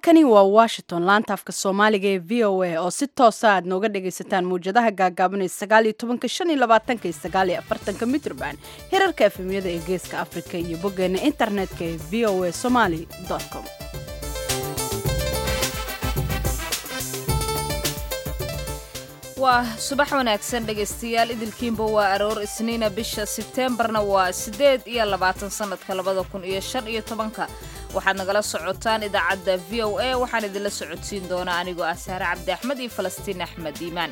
halkani waa washington laanta afka soomaaliga ee v o a oo si toosa aad nooga dhagaysataan mawjadaha gaagaabanay sagaal iyo tobanka shan iyo labaatanka iyo sagaal iyo afartanka mitrban hirarka efemyada ee geeska afrika iyo boggeena internetka ee v o a somaly com waa subax wanaagsan dhegaystayaal idilkiinba waa aroor isniina bisha sebteembarna waa siddeed iyo labaatan sannadka labada kun iyo shan iyo tobanka waxaad nagala socotaan idaacadda v o a waxaan idinla socodsiin doonaa anigoo ah saare cabdi axmed iyo falastiin axmed iimaan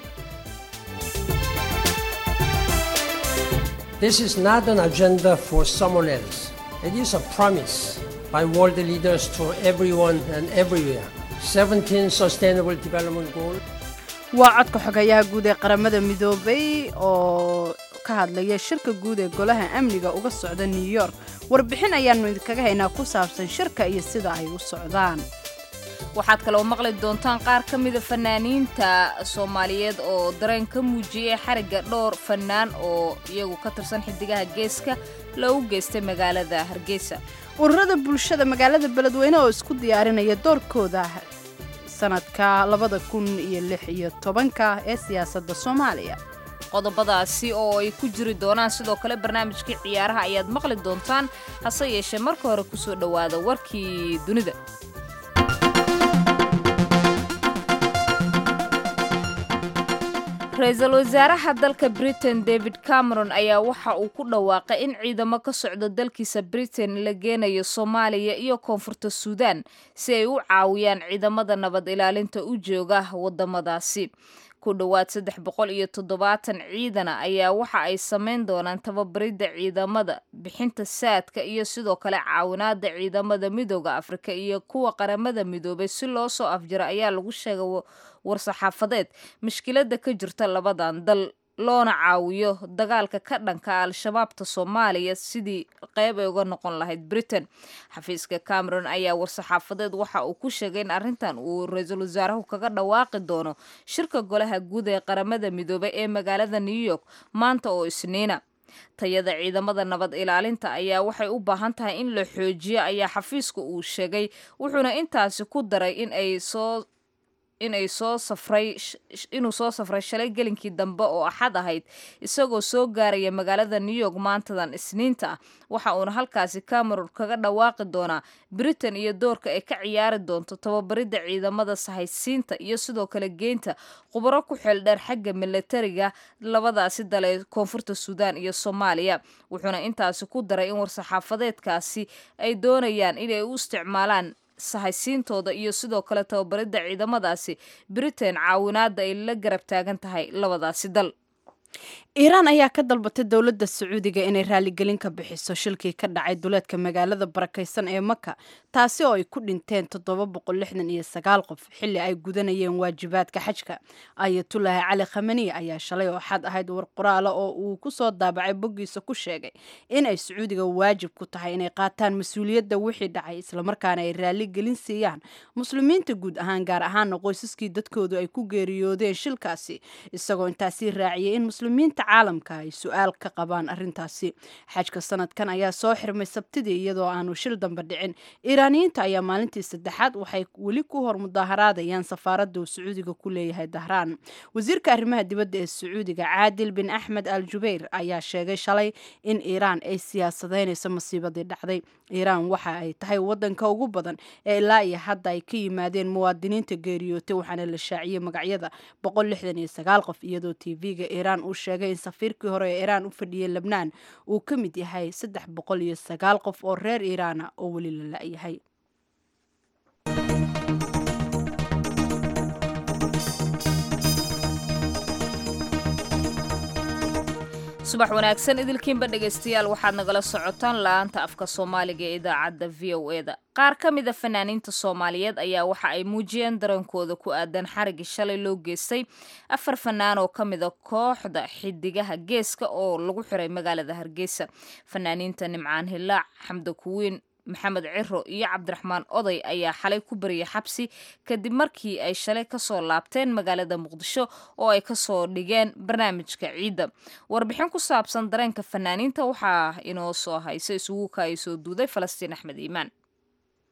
This is not an agenda for someone else. It is a promise by world leaders to everyone and everywhere. 17 Sustainable Development Goals. waa codka xogayaha guud ee qaramada midoobay oo ka hadlaya shirka guud ee golaha amniga uga socda new york warbixin ayaannu idinkaga haynaa ku saabsan shirka iyo sida ay u socdaan waxaad kaloo maqli doontaan qaar ka mida fanaaniinta soomaaliyeed oo dareen ka muujiyey xarigga dhowr fannaan oo iyagu ka tirsan xidigaha geeska loogu geystay magaalada hargeysa ururada bulshada magaalada beledweyne oo isku diyaarinaya doorkooda sanadka labada kun iyo lix iyo tobanka ee siyaasadda soomaaliya qodobadaasi oo ay ku jiri doonaan sidoo kale barnaamijkii ciyaaraha ayaad maqli doontaan hase yeeshee marka hore kusoo dhowaada warkii dunida ra-iisul wasaaraha dalka britain david cameron ayaa waxa uu ku dhawaaqay in ciidamo ka socda dalkiisa britain la geenayo soomaaliya iyo koonfurta suudaan si ay u caawiyaan ciidamada nabad ilaalinta u jooga wadamadaasi ku dhowaad saddex boqol iyo toddobaatan ciidana ayaa waxa ay samayn doonaan tababaridda ciidamada bixinta saadka iyo sidoo kale caawinaada ciidamada midooda afrika iyo kuwa qaramada midoobay si loo soo afjiro ayaa lagu sheegay war-saxaafadeed mushkiladda ka jirta labadan dal loona caawiyo dagaalka ka dhanka al-shabaabta soomaaliya sidii qeyb ay uga noqon lahayd britain xafiiska cameron ayaa war-saxaafadeed waxa uu ku sheegay in arrintan uu ra-iisul wasaaruhu kaga dhawaaqi doono shirka golaha guud ee qaramada midoobay ee magaalada new york maanta oo isniina tayada ciidamada nabad ilaalinta ayaa waxay u baahan tahay in la xoojiyo ayaa xafiiska uu sheegay wuxuuna intaasi ku daray in ay soo inay soo safray inuu soo safray shalay gelinkii dambe oo axad ahayd isagoo soo gaaraya magaalada new york maantadan isniinta ah waxa uuna halkaasi cameron kaga dhawaaqi doonaa britain iyo doorka ay ka ciyaari doonto tababaridda ciidamada sahaysiinta iyo sidoo kale geynta khubaro ku xeeldheer xagga milatariga labadaasi dale koonfurta suudaan iyo soomaaliya wuxuuna intaasi ku daray in war-saxaafadeedkaasi ay doonayaan inay u isticmaalaan sahaysiintooda iyo sidoo kale tababaridda ciidamadaasi britain caawinaadda ay la garab taagan tahay labadaasi dal iiraan ayaa ka dalbatay dowladda sacuudiga inay raaligelin ka bixiso shilkii ka dhacay duleedka magaalada barakaysan ee maka taasi oo ay ku dhinteen toddoba boqol lixdan iyo sagaal qof xilli ay gudanayeen waajibaadka xajka ayatullaahi cali khamani ayaa shalay oo xad ahayd war qoraala oo uu ku soo daabacay boggiisa ku sheegay in ay sacuudiga waajib ku tahay inay qaataan mas-uuliyadda wixii dhacay islamarkaana ay raaligelin siiyaan muslimiinta guud ahaan gaar ahaana qoysaskii dadkoodu ay ku geeriyoodeen shilkaasi isagoo intaasii raaciyay in muslimiinta caalamka ay su-aal ka qabaan arrintaasi xajka sanadkan ayaa soo xirmay sabtidii iyadoo aanu shil damba dhicin iiraaniyiinta ayaa maalintii saddexaad waxay weli ku hor mudaaharaadayaan safaaradda uu sacuudiga ku leeyahay dahraan wasiirka arrimaha dibadda ee sacuudiga caadil bin axmed al jubayr ayaa sheegay shalay in iiraan ay siyaasadeynayso masiibadii dhacday iiraan waxa ay tahay wadanka ugu badan ee ilaa iyo hadda ay ka yimaadeen muwaadiniinta geeriyootay waxaana la shaaciyey magacyada boqol lixdan iyo sagaal qof iyadoo tv-ga iiraan uu sheegay in safiirkii hore ee iiraan u fadhiyey lebnaan uu ka mid yahay saddex boqol iyo sagaal qof oo reer iiraana oo weli la la-yahay subax wanaagsan idilkiinba dhegaystayaal waxaad nagala socotaan la-aanta afka soomaaliga ee idaacadda v o e da qaar ka mida fanaaniinta soomaaliyeed ayaa waxa ay muujiyeen dareenkooda ku aadan xarigii shalay loo geystay afar fanaan oo ka mida kooxda xidigaha geeska oo lagu xiray magaalada hargeysa fanaaniinta nimcaan hilaac xamda kuwiin maxamed ciro iyo cabdiraxmaan oday ayaa xalay ku bariyay xabsi kadib markii ay shalay kasoo laabteen magaalada muqdisho oo ay kasoo dhigeen barnaamijka ciidda warbixin ku saabsan dareenka fanaaniinta waxaa inoo soo haysa isugu kaay soo duuday falastiin axmed iimaan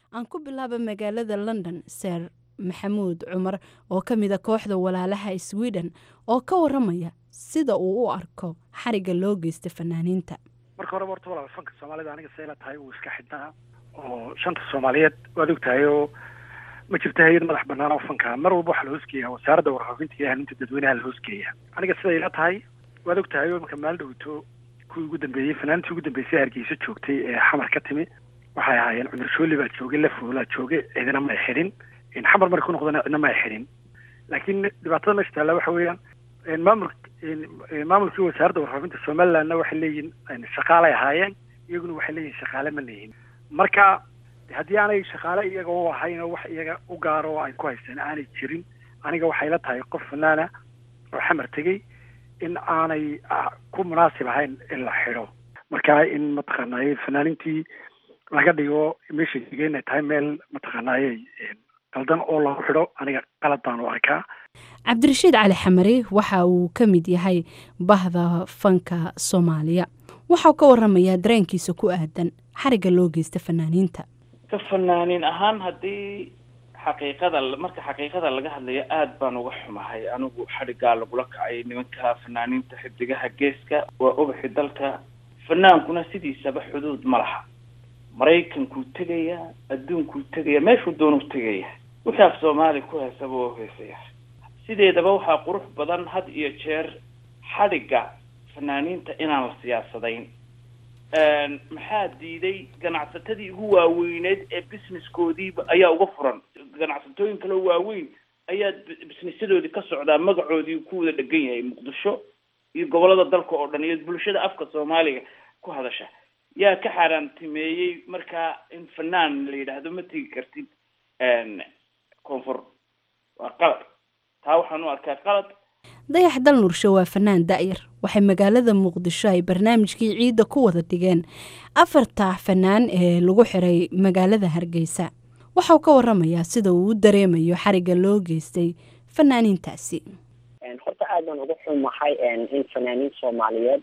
aan ku bilaaba magaalada london ser maxamuud cumar oo ka mid a kooxda walaalaha sweden oo ka waramaya sida uu u arko xariga loo geysta fanaaniinta marka horeba horta walaal fanka soomaalida aniga sayla tahay wuu iska xidhnaa oo shanta soomaaliyeed waad og tahay oo ma jirto hay-ad madax banaan oo fanka mar walba waxaa la hoosgeeyaa wasaaradda warfaafinta iyo hanuunta dadweynaha la hoosgeeya aniga siday ila tahay waad og tahay oo imanka maal dhowto kuwii ugu dambeeyey fanaantii ugu dambeysay hargeysa joogtay ee xamar ka timi waxay ahaayeen cumar shooli baa joogay lafoolaa joogay cidina may xidhin xamar markay ku noqdana cidna may xidhin laakiin dhibaatada meesha taalla waxa weeyaan maamul maamulkii wasaaradda warfaafinta somalilandna waxay leeyihin shaqaalay ahaayeen iyaguna waxay leeyihin shaqaale ma leeyihin marka haddii aanay shaqaale iyaga u ahayn oo wax iyaga u gaaro oo ay ku haystaan aanay jirin aniga waxay la tahay qof fanaana oo xamar tegey in aanay ku munaasib ahayn in la xidho marka in mataqaanaaye fanaanintii laga dhigo meeshay digeen ay tahay meel mataqaanaaye qaldan oo lagu xidho aniga qalad baan u arkaa cabdirashiid cali xamari waxa uu ka mid yahay bahda fanka soomaaliya waxau ka waramayaa dareenkiisa ku aadan xariga loo geysta fanaaniinta ka fanaanin ahaan haddii xaqiiqada marka xaqiiqada laga hadlayo aada baan uga xumahay anigu xadhigaa lagula kacay nimanka fanaaniinta xidigaha geeska waa ubaxi dalka fanaankuna sidiisaba xuduud ma laha maraykankuu tegaya adduunkuu tegaya meeshuu doonuu tegaya wixii af soomaali ku heesaba waa heesaya sideedaba waxaa qurux badan had iyo jeer xadhigga fanaaniinta inaan la siyaasadayn maxaa diiday ganacsatadii ugu waaweyneed ee businesskoodiiba ayaa uga furan ganacsatooyin kaleo waaweyn ayaa businessyadoodii ka socdaa magacoodii ku wada dhegan yahay muqdisho iyo gobolada dalka oo dhan iyo bulshada afka soomaaliga ku hadasha yaa ka xaaraantimeeyey markaa in fanaan la yidhaahdo ma tegi kartid koonfur waa qalad taa waxaan u arkaa qalad dayax dal nursho waa fanaan da'yar waxay magaalada muqdisho ay barnaamijkii ciidda ku wada dhigeen afarta fanaan ee lagu xiray magaalada hargeysa waxau ka waramayaa sida uu u dareemayo xariga loo geystay fanaaniintaasi horta aad baan uga xumahay in fanaaniin soomaaliyeed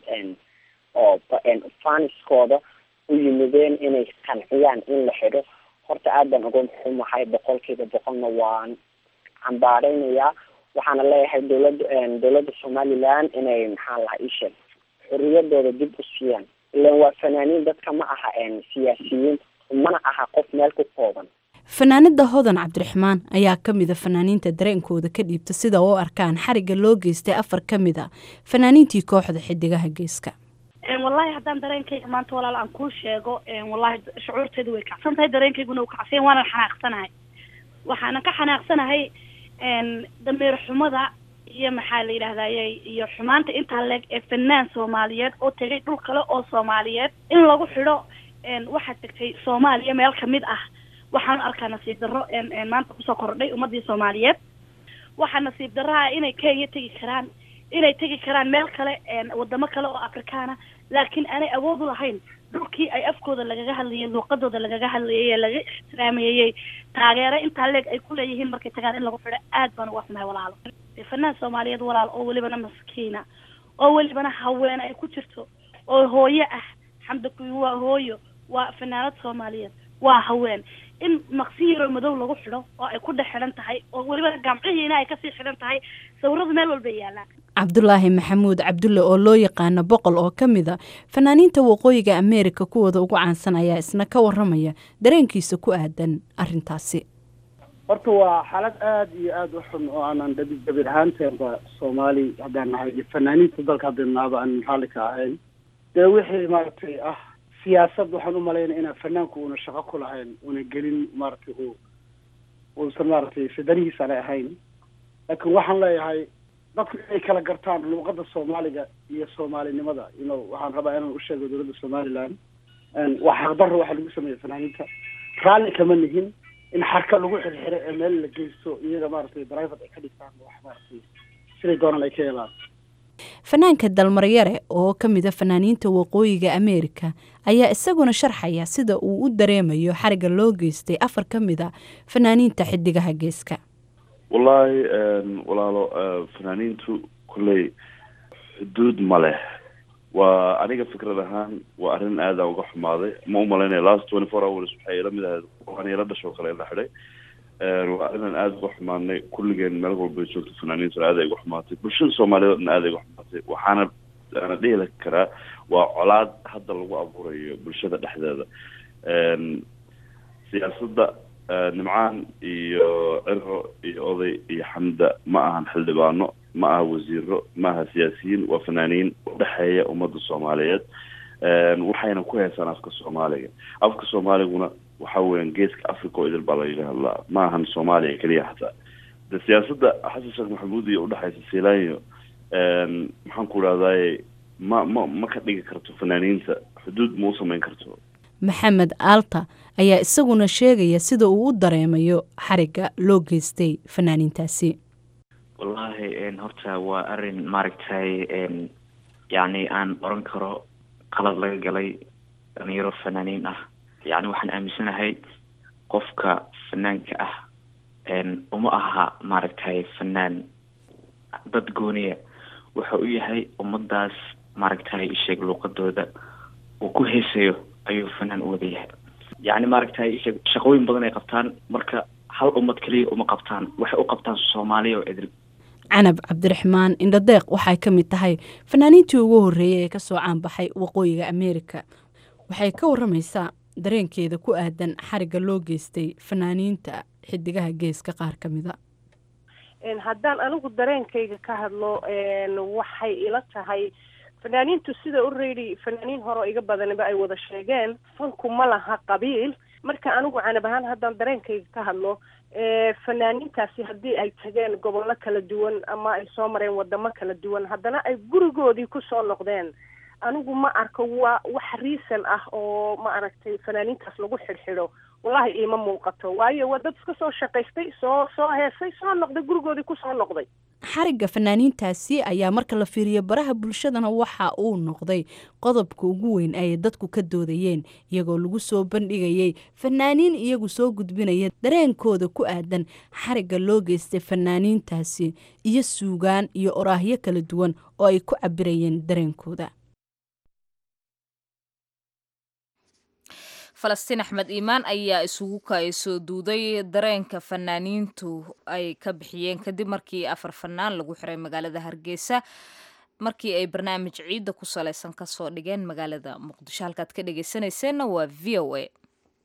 oo faniskooda u yimideen inay qanciyaan in la xidho horta aad baan uga xumahay boqolkiiba boqolna waan cambaareynayaa waxaana leeyahay dowlada dowladda somaliland inay maxaa lahaa isheeg xoriyadooda dib u siiyaan ilan waa fanaaniin dadka ma aha siyaasiyiin mana aha qof meel ku kooban fanaanada hodan cabdiraxmaan ayaa ka mida fanaaniinta dareenkooda ka dhiibta sida u arkaan xariga loo geystay afar ka mid a fanaaniintii kooxda xidigaha geeska wallahi haddaan dareenkayga maanta walaal aan kuu sheego wallahi shucuurteedu way kacsan tahay dareenkayguna uu kacsan waanan xanaaqsanahay waxaanan ka xanaaqsanahay dameer xumada iyo maxaa la yidhahdayy iyo xumaanta intaa leeg ee fanaan soomaaliyeed oo tegay dhul kale oo soomaaliyeed in lagu xidho waxaad tegtay soomaaliya meel kamid ah waxaan arkaa nasiib darro maanta kusoo kordhay ummadii soomaaliyeed waxaa nasiib darraha inay kenya tegi karaan inay tegi karaan meel kale wadamo kale oo afrikaana laakiin aanay awood u lahayn dhulkii ay afkooda lagaga hadlayay luuqadooda lagaga hadlayay ee laga ixtiraamayayey taageero intaa leeg ay ku leeyihiin markay tagaan in lagu xidho aad baan uga xumahay walaalo fanaan soomaaliyeed walaal oo welibana maskiina oo welibana haween ay ku jirto oo hooyo ah xamdakuy waa hooyo waa fanaanad soomaaliyeed waa haween in maqsi yaroo madow lagu xidho oo ay ku dhex xidhan tahay oo welibana gamcihiina ay kasii xidhan tahay sawiradu meel walba yaallaan cabdulaahi maxamuud cabdulle oo loo yaqaano boqol oo ka mid a fanaaniinta waqooyiga ameerika kuwooda ugu caansan ayaa isna ka waramaya dareenkiisa ku aadan arintaasi horta waa xaalad aada iyo aada u xun oo aanan dhabi dabir ahaanteenba soomaali haddaan nahay iyo fanaaniinta dalka haddaynu nahaba aan raalli ka ahayn dee wixii maaragtay ah siyaasad waxaan u malaynaya inaan fanaanku uuna shaqo ku lahayn una gelin maaragtay u uusan maaragtay fidanihiis aanay ahayn laakiin waxaan leeyahay dadku inay kala gartaan luuqada soomaaliga iyo soomaalinimada ino waxaan rabaa inaan usheego dowladda somaliland waa xaqdarro waxaa lagu sameeya fanaaniinta raalli kama nihin in xarka lagu xirxiro ee meel la geysto iyaga maaragtay private ay ka dhigtaan wax maaragtay siday doonaan ay ka helaan fanaanka dalmaryare oo ka mid a fanaaniinta waqooyiga ameerika ayaa isaguna sharxaya sida uu u dareemayo xariga loo geystay afar ka mid a fanaaniinta xidigaha geeska wallaahi walaalo fanaaniintu kolley xuduud ma leh waa aniga fikrad ahaan waa arrin aada uga xumaaday ma umalaynaya last twenty four hours waxay ila mid ahayd waxaan ila dhashoo kale la xidhay waa arrinaan aada uga xumaadnay kulligeen meel walba joogto fanaaniintan aada ay uga xumaatay bulshada soomaaliyeedna aada ay uga xumaatay waxaana ana dhihi karaa waa colaad hadda lagu abuurayo bulshada dhexdeeda siyaasadda nimcaan iyo ciro iyo oday iyo xamda ma ahan xildhibaano ma aha wasiiro ma aha siyaasiyiin waa fanaaniin udhexeeya ummadda soomaaliyeed waxayna ku heesaan afka soomaaliga afka soomaaliguna waxa weeyaan geeska africa oo idil baa lagaga hadlaa ma ahan soomaaliya keliya hataa de siyaasadda xasan sheekh maxamuud iyo udhexaysa selanyo maxaan ku idhahdaye ma ma ma ka dhigi karto fanaaniinta xuduud ma u samayn karto maxamed aalta ayaa isaguna sheegaya sida uu u dareemayo xarigga loo geystay fanaaniintaasi wallaahi horta waa arin maaragtay yacni aan oran karo qalad laga galay dhalinyaro fanaaniin ah yacni waxaan aaminsanahay qofka fanaanka ah uma aha maaragtay fanaan dad gooniya waxa u yahay ummadaas maaragtay isheeg luuqadooda uu ku heesayo ayuu fanaan u wada yahay yacni maaragtay isheeg shaqooyin badan ay qabtaan marka hal ummad keliya uma qabtaan waxay u qabtaan soomaaliya oo idil canab cabdiraxmaan indhadeeq waxay ka mid tahay fanaaniintii ugu horreeyay ee kasoo caanbaxay waqooyiga ameerika waxay ka waramaysaa dareenkeeda ku aadan xarigga loo geystay fanaaniinta xidigaha geeska qaar ka mida haddaan anigu dareenkayga ka hadlo waxay ila tahay fanaaniintu sida already fanaaniin hore oo iga badaniba ay wada sheegeen fanku ma laha qabiil marka anigu canab ahaan haddaan dareenkayga ka hadlo fanaaniintaasi haddii ay tageen gobollo kala duwan ama ay soo mareen wadamo kala duwan haddana ay gurigoodii kusoo noqdeen anigu ma arko waa wax reason ah oo ma aragtay fanaaniintaas lagu xidhxidho wallahi iima muuqato waayo waa dad iska soo shaqaystay soo soo heesay soo noqday gurigoodii kusoo noqday xarigga fanaaniintaasi ayaa marka la fiiriyo baraha bulshadana waxa uu noqday qodobka ugu weyn ay dadku ka doodayeen iyagoo lagu soo bandhigayay fanaaniin iyagu soo gudbinaya dareenkooda ku aadan xarigga loo geystay fanaaniintaasi iyo suugaan iyo oraahyo kala duwan oo ay ku cabirayeen dareenkooda falastiin axmed iimaan ayaa isugu kaasoo duuday dareenka fanaaniintu ay ka bixiyeen kadib markii afar fanaan lagu xiray magaalada hargeysa markii ay barnaamij ciidda ku salaysan kasoo dhigeen magaalada muqdisho halkaad ka dhegeysanayseena waa v o a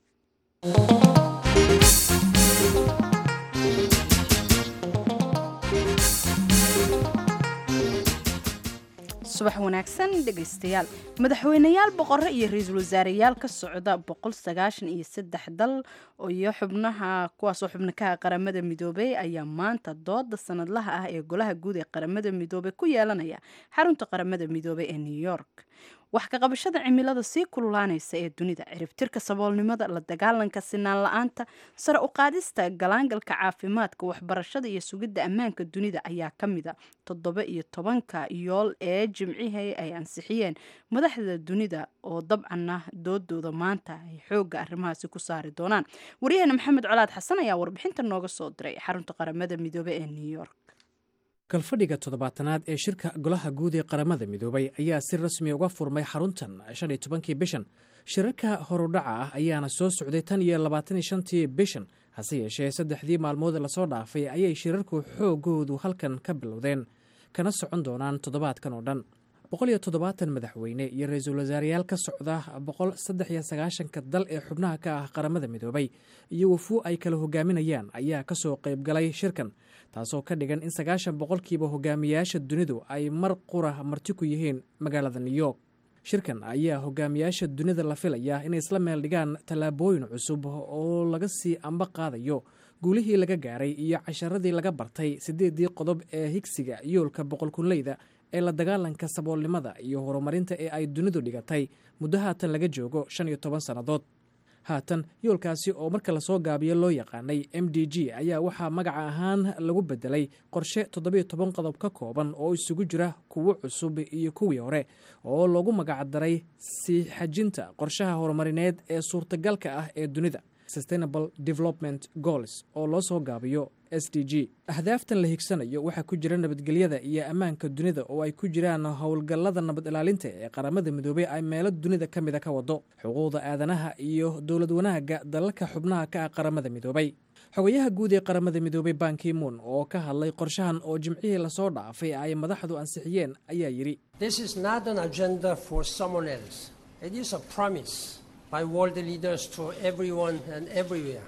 subax wanaagsan dhegaystayaal madaxweyneyaal boqorro iyo ra-iisul wasaareyaal ka socda boqol sagaashan iyo saddex dal iyo xubnaha kuwaasoo xubnakaha qaramada midoobey ayaa maanta dooda sanadlaha ah ee golaha guud ee qaramada midoobey ku yeelanaya xarunta qaramada midoobey ee new york wax ka qabashada cimilada sii kululaanaysa ee dunida ciribtirka saboolnimada la dagaalanka sinaan la-aanta sare u qaadista galaangalka caafimaadka waxbarashada iyo sugidda ammaanka dunida ayaa ka mida toddoba iyo tobanka yool ee jimcihii ay ansixiyeen madaxda dunida oo dabcanna doodooda maanta ay xoogga arrimahaasi ku saari doonaan waryaheena maxamed colaad xasan ayaa warbixinta nooga soo diray xarunta qaramada midoobe ee new york kalfadhiga toddobaatanaad ee shirka golaha guud ee qaramada midoobay ayaa si rasmi uga furmay xaruntan shan iyo tobankii bishan shirarka horudhaca ah ayaana soo socday tan iyo labaataniyo shantii bishan hase yeeshee saddexdii maalmood lasoo dhaafay ayay shirarku xoogoodu halkan ka bilowdeen kana socon doonaan toddobaadkan oo dhan boqol iyo toddobaatan madaxweyne iyo ra-iisul wasaareyaal ka socda boqol saddex iyo sagaashanka dal ee xubnaha ka ah qaramada midoobay iyo wafuu ay kala hogaaminayaan ayaa kasoo qaybgalay shirkan taasoo ka dhigan in sagaashan boqolkiiba hogaamiyaasha dunidu ay mar qura marti ku yihiin magaalada new york shirkan ayaa hogaamiyaasha dunida la filayaa inay isla meel dhigaan tallaabooyin cusub oo laga sii amba qaadayo guulihii laga gaaray iyo casharadii laga bartay siddeeddii qodob ee higsiga yoolka boqolkunleyda ee la dagaalanka saboolnimada iyo horumarinta ee ay dunidu dhigatay muddo haatan laga joogo shan iyo toban sannadood haatan yoolkaasi oo marka lasoo gaabiyo loo yaqaanay m d g ayaa waxaa magaca ahaan lagu bedelay qorshe toddobiyo toban qodob ka kooban oo isugu jira kuwo cusub iyo kuwii hore oo loogu magacdaray sii xajinta qorshaha horumarineed ee suurtagalka ah ee dunida sustainable development goals oo loo soo gaabiyo s d g ahdaaftan la higsanayo waxaa ku jira nabadgelyada iyo ammaanka dunida oo ay ku jiraan howlgallada nabad ilaalinta ee qaramada midoobey ay meelo dunida ka mida ka wado xuquuqda aadanaha iyo dowlad wanaagga dalalka xubnaha ka ah qaramada midoobey xogayaha guud ee qaramada midoobey bankimuun oo ka hadlay qorshahan oo jimcihii lasoo dhaafay ay madaxdu ansixiyeen ayaa yidhi This is not an agenda for someone else. It is a promise by world leaders to everyone and everywhere.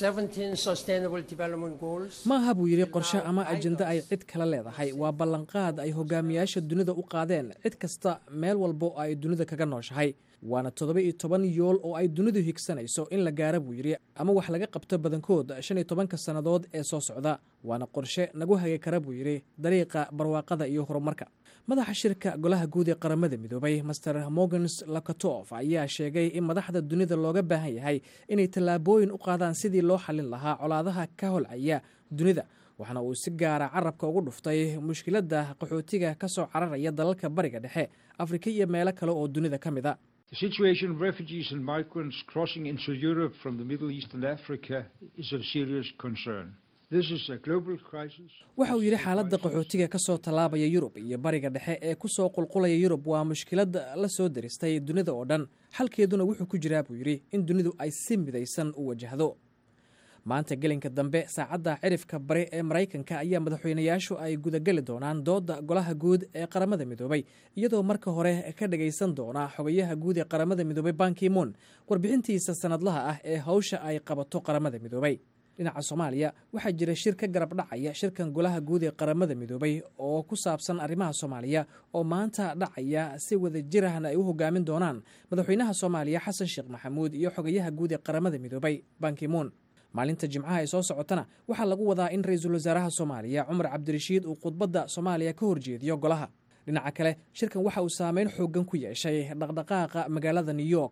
17 Sustainable Development Goals. ma aha buu yidhi qorshe ama ajenda ay cid kale leedahay waa ballanqaad ay hogaamiyaasha dunida u qaadeen cid kasta meel walbo oo ay dunida kaga nooshahay waana toddoba iyo toban yool oo ay dunidu higsanayso in la gaara buu yidhi ama wax laga qabto badankood shan iyo tobanka sannadood ee soo socda waana qorshe nagu hagi kara buu yidhi dariiqa barwaaqada iyo horumarka madaxa shirka golaha guud ee qaramada midoobay master morgans lakatof ayaa sheegay in madaxda dunida looga baahan yahay inay tallaabooyin u qaadaan sidii loo xallin lahaa colaadaha ka holcaya dunida waxaana uu si gaara carabka ugu dhuftay mushkiladda qaxootiga ka soo cararaya dalalka bariga dhexe afrika iyo meelo kale oo dunida ka mid a The situation of refugees and migrants crossing into Europe from the Middle East and Africa is of serious concern. This is a global crisis. waxa uu yidhi xaaladda qaxootiga ka soo tallaabaya yurub iyo bariga dhexe ee ku soo qulqulaya yurub waa mushkilad la soo deristay dunida oo dhan xalkeeduna wuxuu ku jiraa buu yidhi in dunidu ay si midaysan u wajahdo maanta gelinka dambe saacadda cirifka bari ee maraykanka ayaa madaxweynayaashu ay gudageli doonaan doodda golaha guud ee qaramada midoobay iyadoo marka hore ka dhagaysan doona xogayaha guud ee qaramada midoobay bankimuun warbixintiisa sanadlaha ah ee hawsha ay qabato qaramada midoobay dhinaca soomaaliya waxaa jira shir ka garab dhacaya shirkan golaha guud ee qaramada midoobay oo ku saabsan arrimaha soomaaliya oo maanta dhacaya si wada jirahna ay u hogaamin doonaan madaxweynaha soomaaliya xasan sheekh maxamuud iyo xogayaha guud ee qaramada midoobay bankimuun maalinta jimcaha ee soo socotana waxaa lagu wadaa in ra-iisul wasaaraha soomaaliya cumar cabdirashiid uu khudbadda soomaaliya ka horjeediyo golaha dhinaca kale shirkan waxa uu saameyn xooggan ku yeeshay dhaqdhaqaaqa magaalada new york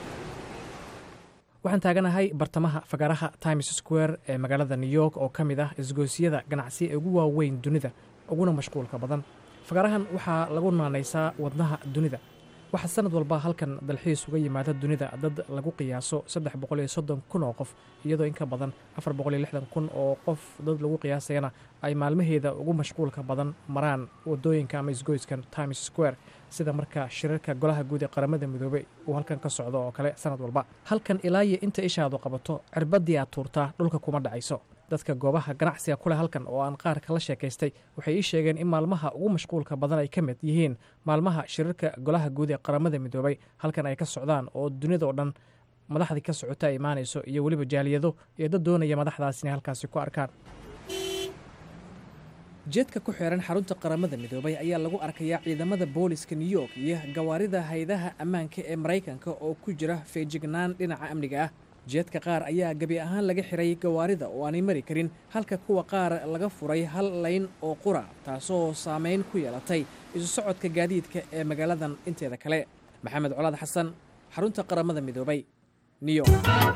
waxaan taaganahay bartamaha fagaaraha times square ee magaalada new york oo ka mid ah isgoosiyada ganacsi ee ugu waaweyn dunida uguna mashquulka badan fagaarahan waxaa lagu naanaysaa wadnaha dunida waxaa sanad walba halkan dalxiis uga yimaada dunida dad lagu qiyaaso saddex boqol iyo soddon kun oo qof iyadoo in ka badan afar boqol iyo lixdan kun oo qof dad lagu qiyaasayana ay maalmaheeda ugu mashquulka badan maraan wadooyinka ama isgoyskan times square sida marka shirarka golaha guud ee qaramada midoobey uu halkan ka socdo oo kale sanad walba halkan ilaa iyo inta ishaadu qabato cirbadii aad tuurtaa dhulka kuma dhacayso dadka goobaha ganacsiga kuleh halkan oo aan qaar kala sheekaystay waxay ii sheegeen in maalmaha ugu mashquulka badan ay ka mid yihiin maalmaha shirarka golaha guud ee qaramada midoobay halkan ay ka socdaan oo dunidao dhan madaxdii ka socota ay imaanayso iyo weliba jaaliyado iyo dad doonaya madaxdaas inay halkaasi ku arkaan jeedka ku xeeran xarunta qaramada midoobay ayaa lagu arkayaa ciidamada booliska new york iyo gawaarida haydaha ammaanka ee maraykanka oo ku jira feejignaan dhinaca amniga ah jeedka qaar ayaa gebi ahaan laga xiray gawaarida oo aanay mari karin halka kuwa qaar laga furay hal layn oo qura taasoo saameyn ku yeelatay isu socodka gaadiidka ee magaaladan inteeda kale maxamed colaad xasan xarunta qaramada midoobay new york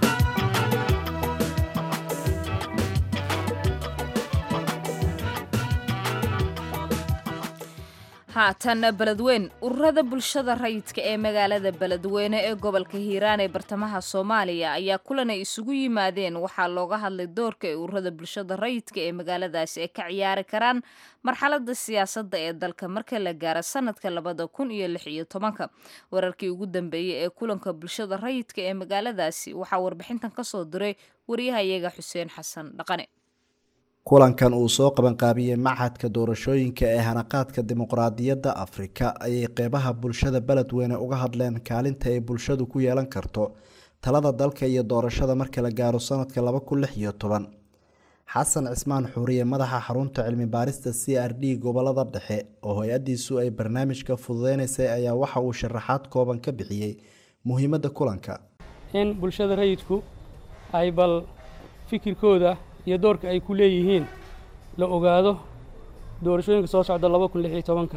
haatan beledweyn ururada bulshada rayidka ee magaalada beledweyne ee gobolka hiiraan ee bartamaha soomaaliya ayaa kulan ay isugu yimaadeen waxaa looga hadlay doorka ee ururada bulshada rayidka ee magaaladaasi ay ka ciyaari karaan marxalada siyaasadda ee dalka marka la gaaro sanadka labada kun iyo lix iyo tobanka wararkii ugu dambeeyey ee kulanka bulshada rayidka ee magaaladaasi waxaa warbixintan kasoo diray wariyahayaga xuseen xasan dhaqane kulankan uu soo qabanqaabiyey machadka doorashooyinka ee hanaqaadka dimuqraadiyadda afrika ayay qeybaha bulshada beledweyne uga hadleen kaalinta ay bulshadu ku yeelan karto talada dalka iyo doorashada marka la gaaro sanadka laba kun lix iyo toban xasan cismaan xuuriye madaxa xarunta cilmi baarista c r d gobolada dhexe oo hay-adiisu ay barnaamijka fududeyneysay ayaa waxa uu sharaxaad kooban ka bixiyey muhiimadda kulanka in bulshada rayidku ay bal fikirkooda iyo doorka ay ku leeyihiin la ogaado doorashooyinka soo socda laba kun lix iyo tobanka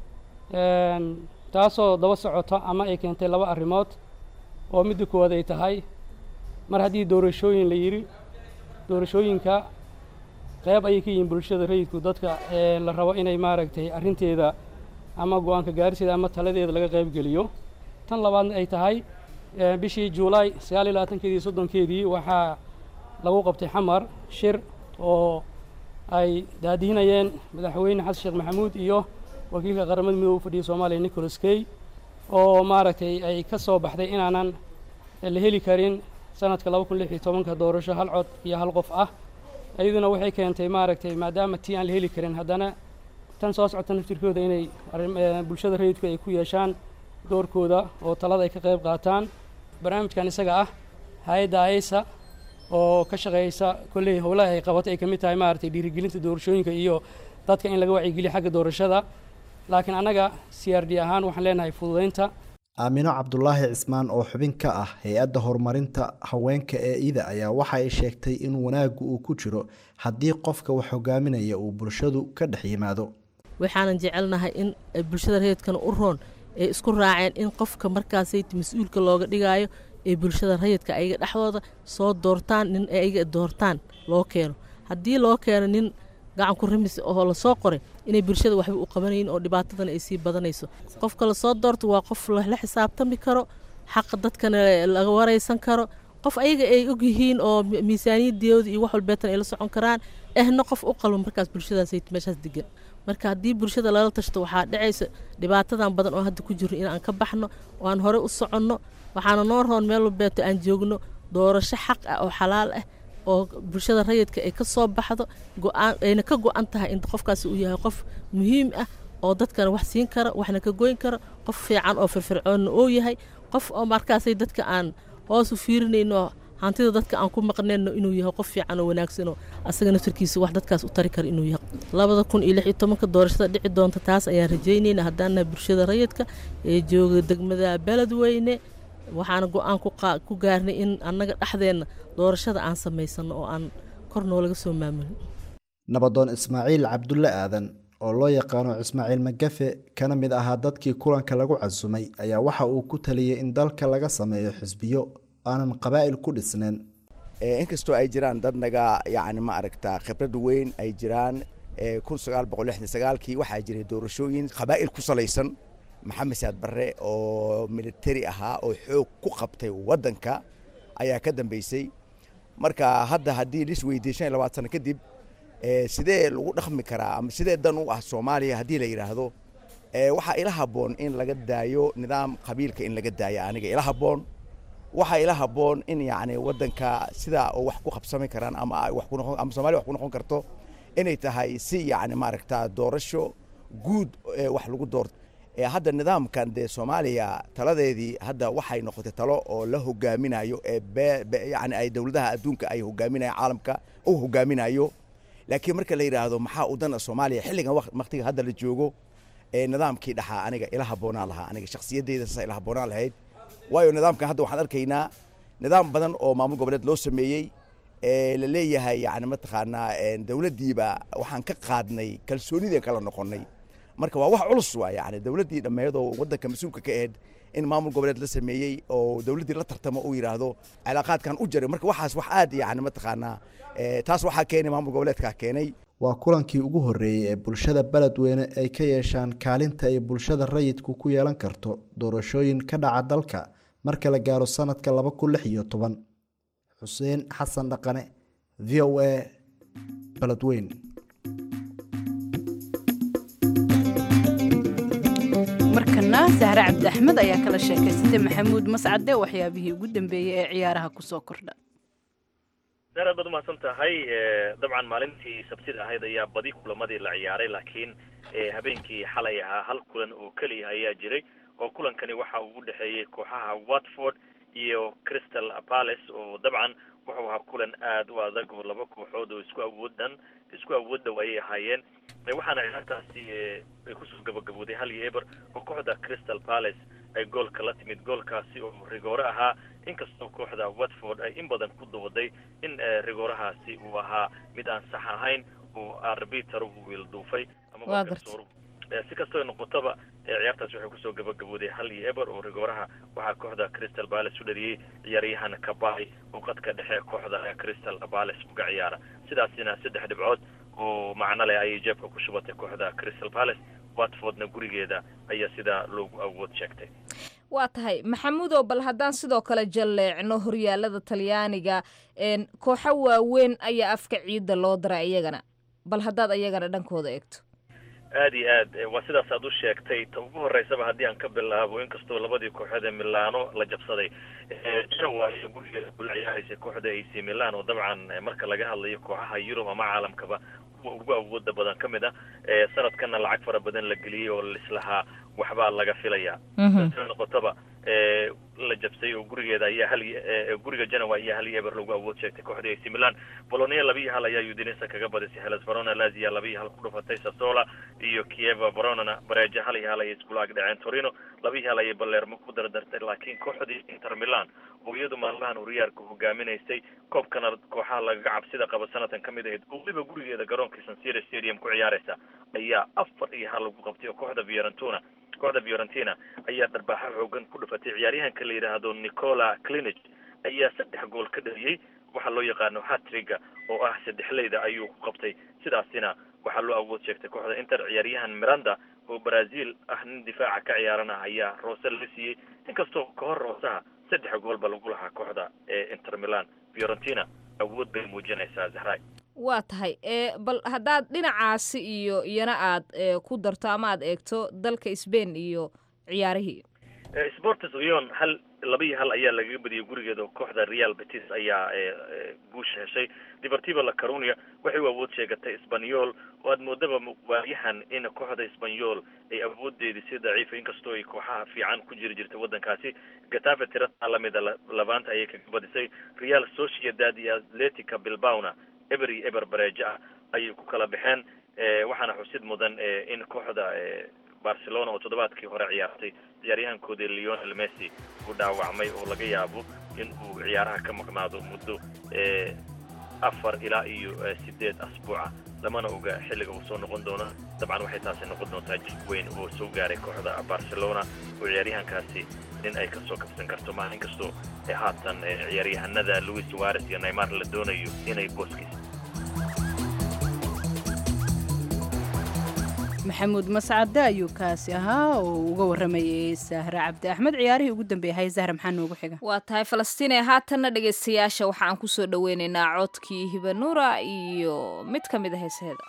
taasoo daba socota ama ay keentay laba arrimood oo midda koowaad ay tahay mar haddii doorashooyin la yidhi doorashooyinka qeyb ayay ka yihiin bulshada rayidku dadka la rabo inay maaragtay arrinteeda ama go-aanka gaariseeda ama taladeeda laga qayb geliyo tan labaadna ay tahay bishii juulaay sagaal iyo labaatankeedii soddonkeedii waxaa lagu qabtay xamar shir oo ay daadihinayeen madaxweyne xasan sheekh maxamuud iyo wakiilka qaramada midoobe u fadhiyay soomaaliya nicholas key oo maaragtay ay ka soo baxday inaanan la heli karin sanadka laba kun lix iyo tobanka doorasho hal cod iyo hal qof ah iyaduna waxay keentay maaragtay maadaama tii aan la heli karin haddana tan soo socota naftirkooda inay bulshada rayidku ay ku yeeshaan doorkooda oo talada ay ka qayb qaataan barnaamijkan isaga ah hay-adda aysa oo ka shaqeysa kolley howlaha ay qabatay ay ka mid tahay maaragtay dhiirigelinta doorashooyinka iyo dadka in laga wacyigeliyo xagga doorashada laakiin annaga c r d ahaan waxaan leenahay fududeynta aamino cabdulaahi cismaan oo xubin ka ah hay-adda horumarinta haweenka ee ida ayaa waxa ay sheegtay in wanaaggu uu ku jiro haddii qofka wax hogaaminaya uu bulshadu ka dhex yimaado waxaanan jecelnahay in bulshada rayidkana u roon ay isku raaceen in qofka markaasayt mas-uulka looga dhigaayo ee bulshada rayidka ayaga dhexdooda soo doortaan nin ayaga doortaan loo keeno haddii loo keeno nin gacan ku ramis oo lasoo qoray inay bulshada waxba u qabanayin oo dhibaatadana ay sii badanayso qofka lasoo doorto waa qof la xisaabtami karo xaqa dadkana laga waraysan karo qof ayaga ay ogyihiin oo miisaaniyadooda iyo wax walbeetan ay la socon karaan ehna qof u qalbo markaas bulshadaasayt meeshaas degan marka haddii bulshada lala tashto waxaa dhacaysa dhibaatadan badan oo hadda ku jiro inaan ka baxno oo aan hore u soconno waxaana noo roon meel walbeeto aan joogno doorasho xaq ah oo xalaal ah oo bulshada rayidka ay ka soo baxdo go-aan ayna ka go-an tahay in qofkaasi uu yahay qof muhiim ah oo dadkana wax siin kara waxna ka goyn kara qof fiican oo firfircoonna oo yahay qof oo markaasay dadka aan hoos u fiirinayno hantida dadka aan ku maqnayno inuu yahay qof fiican oo wanaagsanoo asaga naftarkiisa wax dadkaas u tari kara inuu yahay labada kun iyo lix iyo tobanka doorashada dhici doonta taas ayaan rajaynayna haddaana bulshada rayidka ee jooga degmada beledweyne waxaana go-aan ku gaarnay in annaga dhexdeenna doorashada aan samaysano oo aan kor noolaga soo maamulin nabadoon ismaaciil cabdulle aadan oo loo yaqaano ismaaciil magafe kana mid ahaa dadkii kulanka lagu casumay ayaa waxa uu ku taliyey in dalka laga sameeyo xisbiyo aanan qabaa'il ku dhisnayn inkastoo ay jiraan dad naga yacni ma aragtaa khibrad weyn ay jiraan kun sagaal boqol lixdan sagaalkii waxaa jiray doorashooyin qabaa'il ku salaysan maxamed saad barre oo militari ahaa oo xoog ku qabtay waddanka ayaa ka dambeysay marka hadda haddii lis weydiiy shan iyo labaatan sano kadib sidee lagu dhaqmi karaa ama sidee dan u ah soomaaliya haddii la yidhaahdo waxaa ila habboon in laga daayo nidaam qabiilka in laga daayo aniga ila habboon waxaa ila habboon in yacni waddanka sidaa oo wax ku qabsami karaan ama ay wax ku noqon ama soomaaliya wax ku noqon karto inay tahay si yacni maaragtaa doorasho guud wax lagu doorto hadda nidaamkan dee soomaaliya taladeedii hadda waxay noqotay talo oo la hogaaminayo ee yani ay dowladaha adduunka ay hogaaminayo caalamka u hogaaminayo laakiin marka la yidhaahdo maxaa u dana soomaaliya xilligan waqtiga hadda la joogo ee nidaamkii dhaxaa aniga ila habboonaan lahaa aniga shakhsiyadeyda saasa ila habboonaan lahayd waayo nidaamkan hadda waxaan arkaynaa nidaam badan oo maamul goboleed loo sameeyey ee la leeyahay yani mataqaanaa dowladdiiba waxaan ka qaadnay kalsoonidii kala noqonnay marka waa wax culus waa yani dowladdii dhammeed oo waddanka mas-uulka ka ahayd in maamul goboleed la sameeyey oo dowladdii la tartamo uu yidhaahdo cilaaqaadkan u jaray marka waxaas wax aad yani mataqaanaa taas waxaa keenay maamul goboleedkaa keenay waa kulankii ugu horreeyey ee bulshada beledweyne ay ka yeeshaan kaalinta ay bulshada rayidku ku yeelan karto doorashooyin ka dhaca dalka marka la gaaro sanadka laba kun lix iyo toban xuseen xasan dhaqane v o a beledweyne markana sahre cabdi axmed ayaa kala sheekaysatay maxamuud mascade waxyaabihii ugu dambeeyey ee ciyaaraha kusoo kordha aad baad umahadsan tahay dabcan maalintii sabtida ahayd ayaa badi kulamadii la ciyaaray laakiin habeenkii xalay ahaa hal kulan oo keliya ayaa jiray oo kulankani waxa uu u dhexeeyey kooxaha watford iyo crystal palace oo dabcan wuxuu ahaa kulan aad u adag oo laba kooxood oo isku awoodan isku awood dhow ayay ahaayeen waxaana ciyaartaasi ay kusoo gabagabooday hal iyo eber oo kooxda crystal palace ay goolka la timid goolkaasi oo rigoore ahaa inkastoo kooxda watford ay in badan ku dooday in rigoorahaasi uu ahaa mid aan sax ahayn oo arbiter uu wiilduufay ama garsoor si kastoo noqotaba ciyaartaasi waxay kusoo gabagabooday hal iyo eber oo rigooraha waxaa kooxda crystal palace u dhaliyey ciyaaryahan kabay oo qadka dhexe kooxda crystal palace uga ciyaara sidaasina saddex dhibcood oo macno leh ayay jeebka ku shubatay kooxda crystal palace watfordna gurigeeda ayaa sidaa loogu awood sheegtay waa tahay maxamuudow bal haddaan sidoo kale jalleecno horyaalada talyaaniga kooxo waaweyn ayaa afka ciidda loo daray iyagana bal haddaad iyagana dhankooda eegto aad iyo aad waa sidaas aad u sheegtay ta ugu horeysaba haddii aan ka bilaabo inkastoo labadii kooxood ee milano la jabsaday genoa iyo gurigeeda kula ciyaaraysa kooxda ac milan oo dabcan marka laga hadlayo kooxaha yurub ama caalamkaba kuwa ugu awooda badan ka mid ah sanadkana lacag fara badan la geliyey oo lislahaa waxbaa laga filayaa noqotaba la jabsay oo gurigeeda ayaa hal guriga genoa ayaa hal iyo eber lagu awood sheegtay kooxda ac milan bolonia laba iyo hal ayaa udinesa kaga badisay heles verona lazia laba iyo hal ku dhufatay sasola iyo kieva veronana bareeja hal iyo hal ayay isku laag dhaceen torino laba iyo hal ayay balermo ku dardartay laakiin kooxdii inter milan oo iyadu maalmahan horyaalka hogaaminaysay koobkana kooxaha lagaga cabsida qaba sanadkan ka mid ahayd oo weliba gurigeeda garoonka sansira stadium ku ciyaaraysa ayaa afar iyo hal lagu qabtay oo kooxda fiorentina kooxda fiorentina ayaa darbaaxo xoogan ku dhufatay ciyaaryahanka la yidhaahdo nicola clinic ayaa saddex gool ka dhaliyey waxaa loo yaqaano hatriga oo ah saddexleyda ayuu ku qabtay sidaasina waxaa loo awood sheegtay kooxda inter ciyaaryahan miranda oo brazil ah nin difaaca ka ciyaarana ayaa roose la siiyey inkastoo kahor roosaha saddex goolba lagu lahaa kooxda ee inter milan fiorentina awood bay muujinaysaa zahray waa tahay bal haddaad dhinacaasi iyo iyana aad ku darto ama aad eegto dalka sbain iyo ciyaarihii sports leon hal laba iyo hal ayaa lagaga badiyay gurigeeda oo kooxda real betis ayaa guusha heshay deportivo la carunia waxay u awood sheegatay sbanyol oo aad moodaba waayahan in kooxda sbanyol ay awoodeedii si daciifa inkastoo ay kooxaha fiican ku jiri jirtay waddankaasi gatafe tirada lamida labaanta ayay kaga badisay real sociedad iyo atletica bilbauna eber iyo eber bareejo ah ayay ku kala baxeen waxaana xusid mudan in kooxda barcelona oo toddobaadkii hore ciyaartay ciyaaryahankoodii leonel messi uu dhaawacmay oo laga yaabo in uu ciyaaraha ka maqnaado muddo afar ilaa iyo sideed asbuuca lamana oga xilliga uu soo noqon doono dabcan waxay taasi noqon doontaa jig weyn oo soo gaaray kooxda barcelona oo ciyaaryahankaasi nin ay kasoo kabsan karto maaha inkastoo haatan ciyaaryahanada louis suarez iyo neymar la doonayo inay booskiisa maxamuud mascade ayuu kaasi ahaa oo uga waramayay sahre cabdi axmed ciyaarihii ugu dambeeyay hay zahra maxaa noogu xiga waa tahay falastiin ee haatanna dhegaystayaasha waxa aan kusoo dhaweynaynaa codkii hibanuura iyo mid ka mid a heesaheeda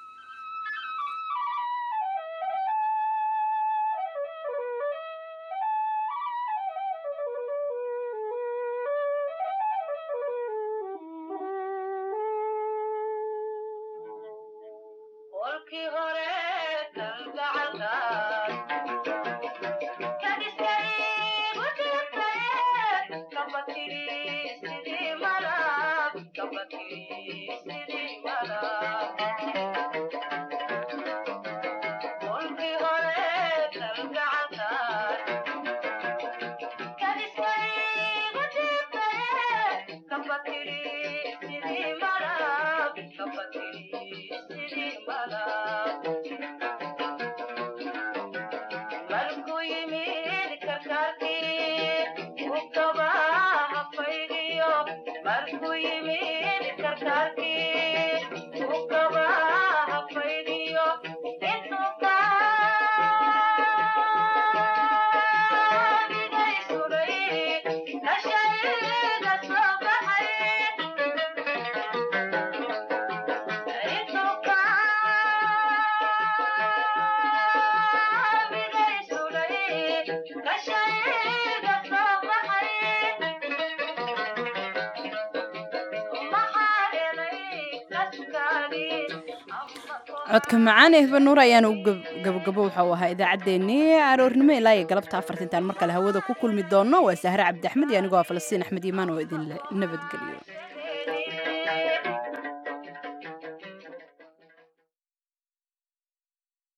codka macaan ee hibanuur ayaana u gabogabo waxau ahaa idaacaddeenii aroornimo ilaa iyo galabta afarta intaan mar kale hawada ku kulmi doonno waa sahre cabdi axmed iyo anigoo ah falastiin axmed iimaan oo idin nabadgeliyo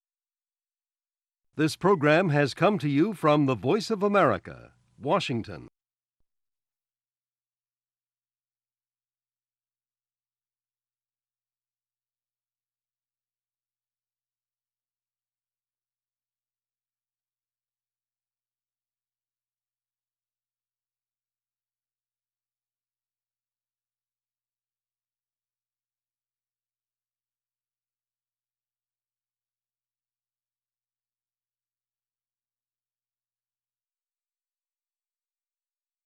This program has come to you from the Voice of America, Washington.